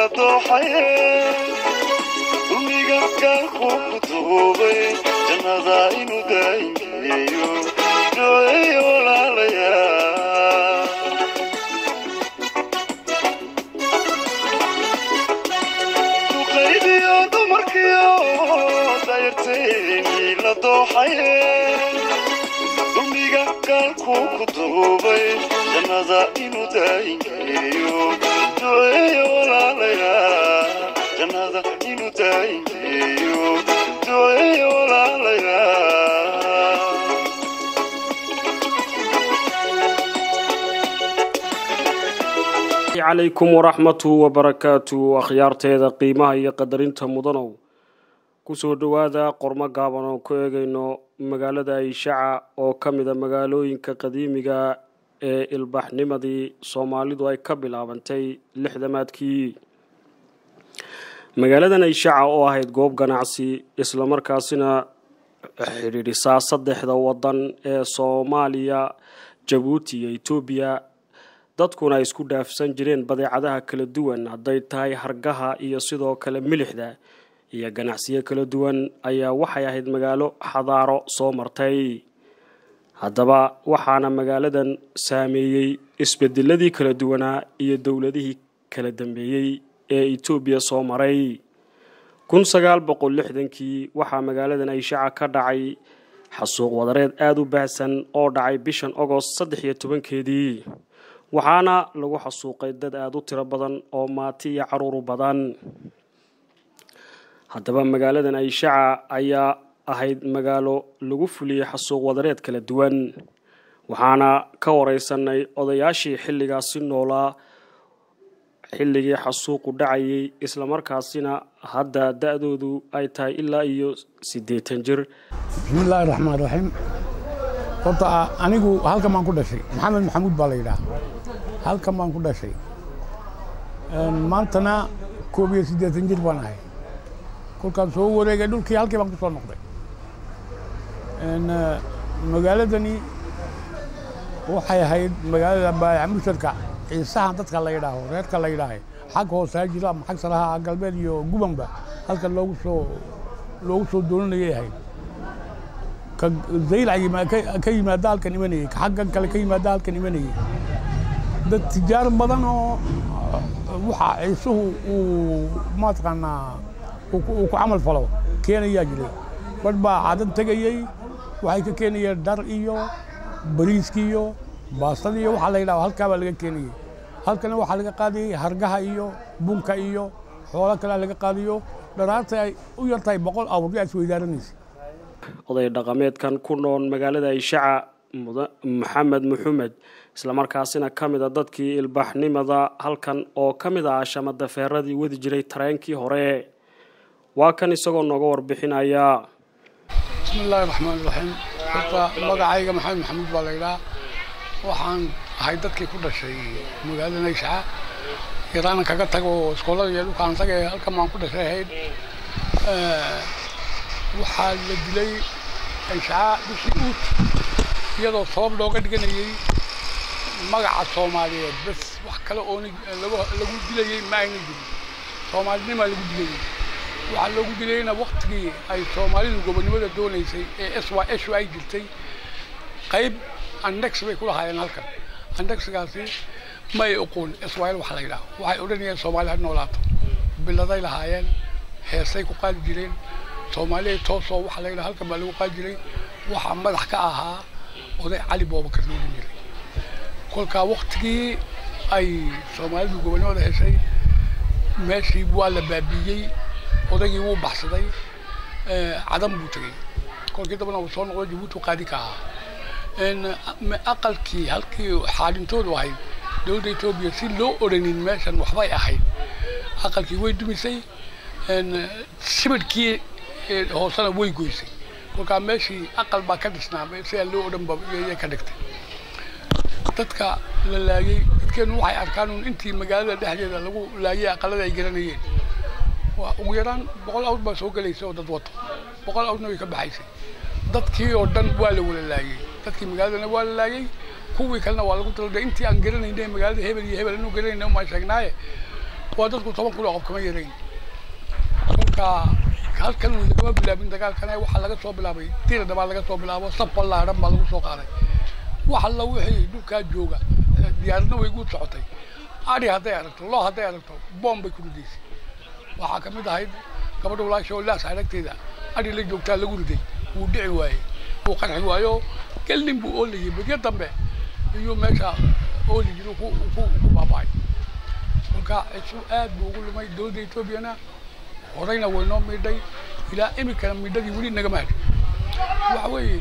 dooxaye dulmiga gaalku ku duubay jannada inuu daayingeeyo duceeyo walaalayaa duqaydiyo dumarkiyo dayarteeni la dooxaye dulmiga gaalku ku duubay jannada inuu daayingeeyo duceeyo walaalayaa jannada inuu daayingeeyo duceeyo walaalayaa calaykum waraxmatu wabarakaatu akhyaarteeda qiimaha iyo qadarinta mudanow kusoo dhowaada qormo gaaban oo ku eegayno magaalada ayshaca oo ka mida magaalooyinka qadiimiga ee ilbaxnimadii soomaalidu ay ka bilaabantay lixdamaadkii magaaladan ayshaca oo ahayd goob ganacsi islamarkaasina xidhiidhisaa saddexda wadan ee soomaaliya jabuuti iyo etoobiya dadkuna ay isku dhaafsan jireen badeecadaha kala duwan hadday tahay hargaha iyo sidoo kale milixda iyo ganacsiyo kala duwan ayaa waxay ahayd magaalo xadaaro soo martay haddaba waxaana magaaladan saameeyey isbedeladii kala duwanaa iyo dowladihii kala dambeeyey ee etoobiya soo maray kun sagaal boqol lixdankii waxaa magaaladan ayshaca ka dhacay xasuuq wadareed aada u baahsan oo dhacay bishan ogost saddex iyo tobankeedii waxaana lagu xasuuqay dad aada u tiro badan oo maati iyo caruuru badan haddaba magaaladan ayshaca ayaa ahayd magaalo lagu fuliyey xasuuq wadareed kala duwan waxaana ka wareysanay odayaashii xilligaasi noolaa xilligii xasuuqu dhacayay islamarkaasina hadda da-doodu ay tahay ilaa iyo siddeetan jir bismillaahi raxmaan raxiim horta anigu halkan baan ku dhashay maxamed maxamuud baa la yidhaha halkan baan ku dhashay maantana koob iyo siddeetan jir baan ahay kolkaan soo wareegay dhulkii halkii baan ku soo noqday magaaladani waxay ahayd magaalada baayamushadka ciisahan dadka la yidhaaho reerka la yidhaahay xag hoosaa jiro ama xag saraha galbeed iyo gubanba halkan loogu soo loogu soo dooninayay ahayd ka zaylac ka yimaada halkan imanayey ka xaggan kale ka yimaada halkan imanayey dad tijaar badan oo waxa ciisuhu uu mataqaanaa uu ku camal falo keenayaa jiray badh baa cadan tegayey waxay ka keenayeen dhar iyo bariiski iyo baastadii iyo waxaa la yidhaha halkaa baa laga keenayey halkana waxaa laga qaadayey hargaha iyo bunka iyo xoolo kalea laga qaadayo dharaarta ay u yar tahay boqol awr yaa isweydaaranaysa oday dhaqameedkan ku nool magaalada ayshaca maxamed maxamed islamarkaasina ka mid a dadkii ilbaaxnimada halkan oo ka mid ah shamadafeeradii wadi jiray tareenkii hore waa kan isagoo nooga warbixinaya bismillaahi raxmaan raxiim horta magacayga maxamed maxamuud baa la yidhaha waxaan ahay dadkii ku dhashay magaalada ayshaca yaraanan kaga tago iskoolada iyo dhulkaan taga halkan baan ku dhashay ahayd waxaa la dilay ayshaca bishii uut iyadoo sabab looga dhiganayey magaca soomaaliyeed bes wax kale oo lagu dilayey ma ayna jirin soomaalinimaa lagu dilayey waxaa loogu dilayeyna waktigii ay soomaalidu gobonnimada doonaysay ee s y s ay jirtay qayb andex bay ku lahaayeen halkan andexgaasi may oqoon syl waxa la yidhaha waxay odhanayeen soomaali ha noolaato biladay lahaayeen heesay ku qaadi jireen soomaaliya toosoo waxa la yidhaha halkan baa lagu qaadi jiray waxaa madax ka ahaa oday cali boobakar loolan jiray kolkaa waktigii ay soomaalidu gobonnimada heshay meeshii waa la baabiiyey odaygii wuu baxsaday cadan buu tegey kolkii dambana uu soo noqdo jabuuti qaadi ka ahaa aqalkii halkii xaalintoodu ahayd dowladda etoobiya si loo odhanin meeshan waxbay ahayd aqalkii way dumisay sibidhkii hoosena way goysay kolkaa meeshii aqal baa ka dhisnaa sidaa loo odhan ba yay ka dhigtay dadka la laayey dadkeenu waxay arkaan un intii magaalada dhexdeeda lagu laayay aqalada ay garanayeen waa ugu yaraan boqol awr baa soo gelaysa oo dad wato boqol awrna way ka baxaysay dadkii oo dhan waa la wala laayey dadkii magaaladana waa la laayey kuwii kalena waa lagu taladay intii aan garanayna magaalada hebel iyo hebel anu garanayna umaa sheegnaaye waa dadku toban kun oo qof kama yarayn kolka halkan lagama bilaabin dagaalkan waxaa laga soo bilaabay tirada baa laga soo bilaabo saf ballaaran baa lagu soo qaaday wax alla wixii dhulkaa jooga diyaaradna way guud socotay ari hadday aragto loo hadday aragto boom bay ku ridaysay waxaa ka mid ahayd gabadha walaasha oo laas aragteeda ari la joogtaa lagu riday wuu dhici waayey wuu qarxi waayo gelnin buu oolayay bedyo dambe iyuu meesha ooli jiro ku ku ku baaba'ay kolka isu aad buu ugu lumay dowladda etoobiyana horeyna way noo midhay ilaa iminkana midhadii weli nagama hadhin waxa weeye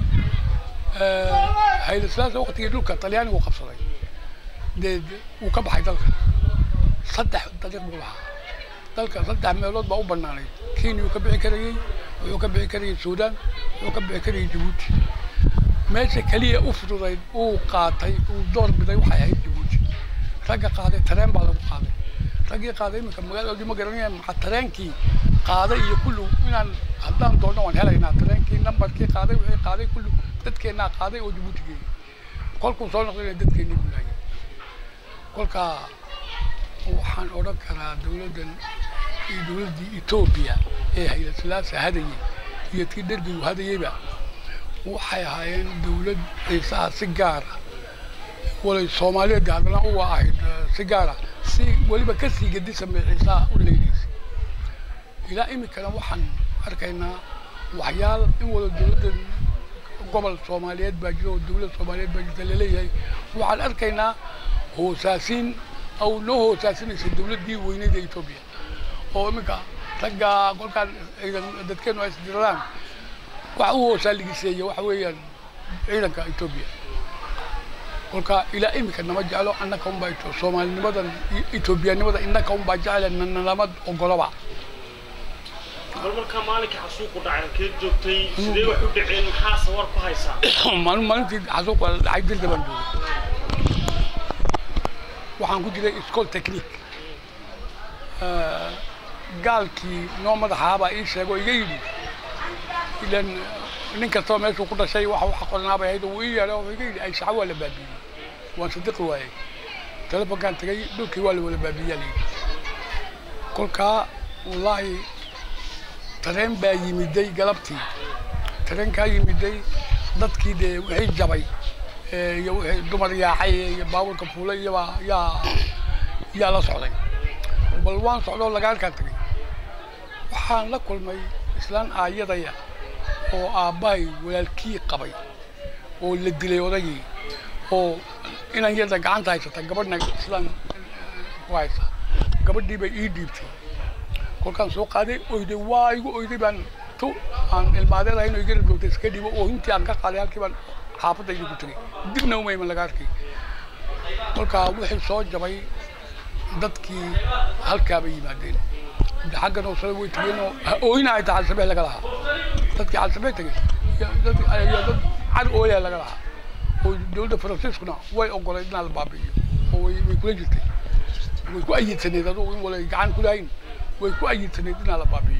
hayla silaasa waqtigii dhulka talyaanigu qabsaday dee wuu ka baxay dalka saddex dariiq buu lahaa dalka saddex meelood baa u banaanayd kenya uu ka bixi karayey wuxuu ka bixi karayey suudaan wuxuu ka bixi karayey jabuuti meesha keliya u fududayd uu qaatay uu door biday waxay ahayd jabuuti ragga qaaday tareen baa lagu qaaday raggii qaaday iminka magaaladoodii ma garanaya maxaa tareenkii qaaday iyo kullu inaan haddaan doonno waan helaynaa tareenkii nambarkii qaaday wixii qaaday kullu dadkeennaa qaaday oo jabuuti geeyey kolkuu soo noqdayna dadkeennii bulaayay kolka waxaan odhan karaa dowladdan iyo dowladdii etoobiya ee hayla silaasa hadayey iyo tii dhergigu hadayeyba waxay ahaayeen dowlad ciisaha si gaara walay soomaaliyeed haddana u ahayd si gaara si weliba ka sii gedisan bay ciisaha u leynaysay ilaa iminkana waxaan arkaynaa waxyaal in wada dowladda gobol soomaaliyeed baa jira oo dowlad soomaaliyeed baa jirta laleeyahay waxaan arkaynaa hoosaasiin aw noo hoosaasinaysa dowladdii weyneyd ee etoobiya oo iminka ragga kolkaan ciidan dadkeenu ay isdiraan waxa u hoosaaligiseeya waxa weeyaan ciidanka etoobiya kolka ilaa iminka nama jeclo annaka unbaa soomaalinimadan etoobiyanimada innaka unbaa jecla nalama ogolaba bal markaa maalinka xasuuqu dhacay halkeed joogtay sidee wax u dhaceen maxaa sawar ku haysaa maalin maalintii xasuuq waa dhacay dirda baan joogay waxaan ku jiray school technique gaalkii noo madaxaabaa ii sheego iga yidhi ilan nin kastoo meeshuu ku dhashay waxa waxa qornaabay ahayd uu ii yeedho wuxuu iga yidhi ay shaco waa la baabiiyey waan sadiqi waayey telefonkaan tagay dhulkii waa la wala baabiiyaa layidhi kolkaa wallaahi tareen baa yimiday galabtii tareenkaa yimiday dadkii dee wixii jabay iyo wixii dumar yaacay iyo baabuurka fuulay iyabaa yaa yaa la socday bal waan socdoo lagaarkaa tagay waxaan la kulmay islaan aayadaya oo aabbahay walaalkii qabay oo la dilay odagii oo inan yada gacanta haysata gabadhna islaan ku haysa gabadhii bay ii dhiibtay kolkaan soo qaaday oyday waa igu oyday baan tu aan ilmaadeed ahayn oo igala joogtay iska dhibo oo intii aan ka qaaday halkii baan xaafadda igu tagay dibna umayman laga arkay kolkaa wixii soo jabay dadkii halkaa bay yimaadeen xaggan oo sare way tageen oo ooyna ay tahay alsabee laga lahaa dadkii alsabee tagay dad cad ooyaa laga lahaa oo dowladda faransiiskuna way ogolayd inaa la baabi'iyo oo way way kula jirtay way ku ayidsaneed adugu in wala gacan ku lahayn way ku ayidsaneed inaa la baabi'iyo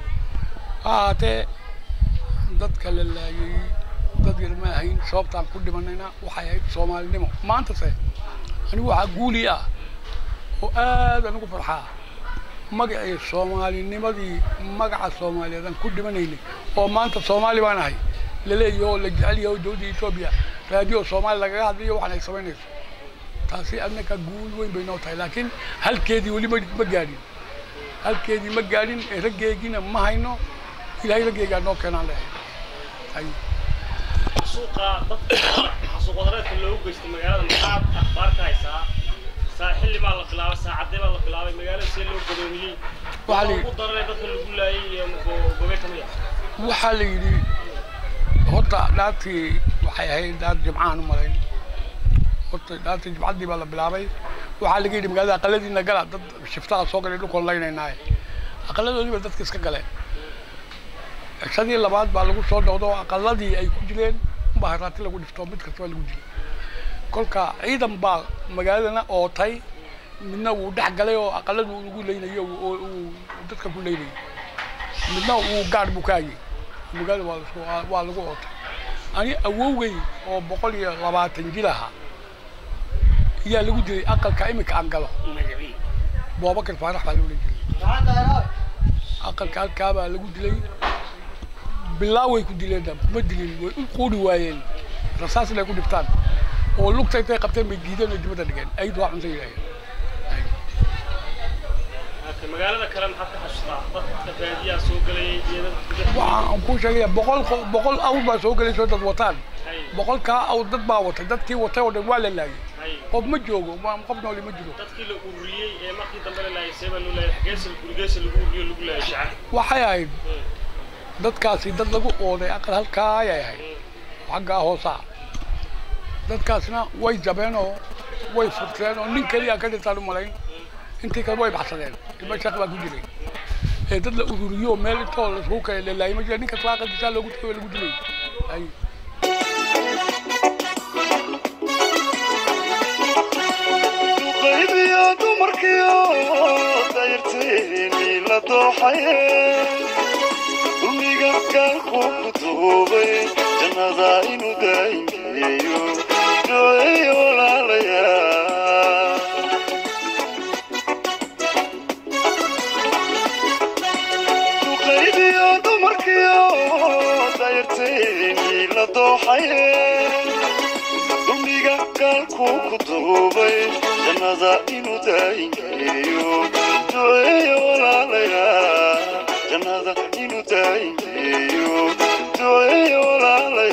haatee dadka la laayay dad yar ma ahayn sababtaan ku dhimanayna waxay ahayd soomaalinimo maantase anigu waxaa guuli ah oo aad anigu farxaa magacii soomaalinimadii magaca soomaaliyeed aan ku dhimanaynay oo maanta soomaali baan ahay laleeyahay oo la jecel yahay oo dowladda etoobiya raadiyo soomaali lagaga hadlayo waxaan ay samaynayso taasi adnaka guul weyn bay noo tahay laakiin halkeedii weli ma ma gaadhin halkeedii ma gaadhin ee raggeegiina ma hayno ilaahay raggeegaa noo keenaan leehay xasuuqa dadka xasuuq wadareedka loogu geystay magaalada maxaad akhbaar ka haysaa saa xilli baa la bilaabay saacadee baa la bilaabay magaalada see loo gadoomiyey Waxaa la ugu daranay dadka lagu laayay iyo gobee ka mid ah waxaa la yidhi horta dhaartii waxay ahayd dhaar jimcahan u malayn horta dhaartii jimcaddii baa la bilaabay waxaa laga yidhi magaalada aqaladiina gala dad shiftaha soo galay dhulkoon laynaynaaye aqaladoodiiba dadka iska galeen cishadii labaad baa lagu soo dhowdo oo aqaladii ay ku jireen unbaa haraati lagu dhifto mid kasta baa lagu jiray kolka ciidan baa magaaladana ootay midna wuu dhex galay oo aqaladu lagu leynayo oo uu dadka ku leynayay midna uu gaar buu ka hayay magaalada waa lasku waa lagu ootay ani awowgay oo boqol iyo labaatan jir ahaa ayaa lagu dilay aqalka iminka aan galo boobakar faarax baa loola jiray aqalka halkaa baa lagu dilay bilaa way ku dileen dam kuma dilin way u quudi waayeen rasaas inay ku dhiftaan oo lugta intay qabteen bay diideen oo dibadda dhigeen ayid waa cunta yidhaaheen magaalada kale maxaad ka xasuustaa dadka baadiyaa soo gelayay geedada waxaan kuu sheegaya boqol qo- boqol awr baa soo gelayso dad wataan boqolkaa awr dad baa watay dadkii watay oo dhan waa la laayay qof ma joogo ma- qof nooli ma jiro dadkii la ururiyey ee markii dambe la laayay seebaa loo laayay xageesa gurigeesa lagu ururiyo lagu laayay shaca waxay ahayd dadkaasi dad lagu ooday aqal halkaa ayay ahayd xaggaa hoosaa dadkaasna way jabeen oo way furteen oo nin keliya ka dhintaan u malayn intii kale way baxsadeen ilma shaq baa ku jiray ee dad la ururiyo oo meel intoo lasku kale lalaayay ma jira ninka kala aqalkiisaa loogu tagay waa lagu dilay ay qaybiyo dumarkiyo dayarteeni la dooxaye dulmiga gaalku ku duubay jannada inuu daayingeeyo duceeyo walaalayaa qaybiyo dumarkiyo dayarteeni la dooxaye dulmiga gaalku ku duubay jannada inuu daayingeeyo duceeyo walaalayaa jannada inuu daayingeeyo duceeyo walaalayaa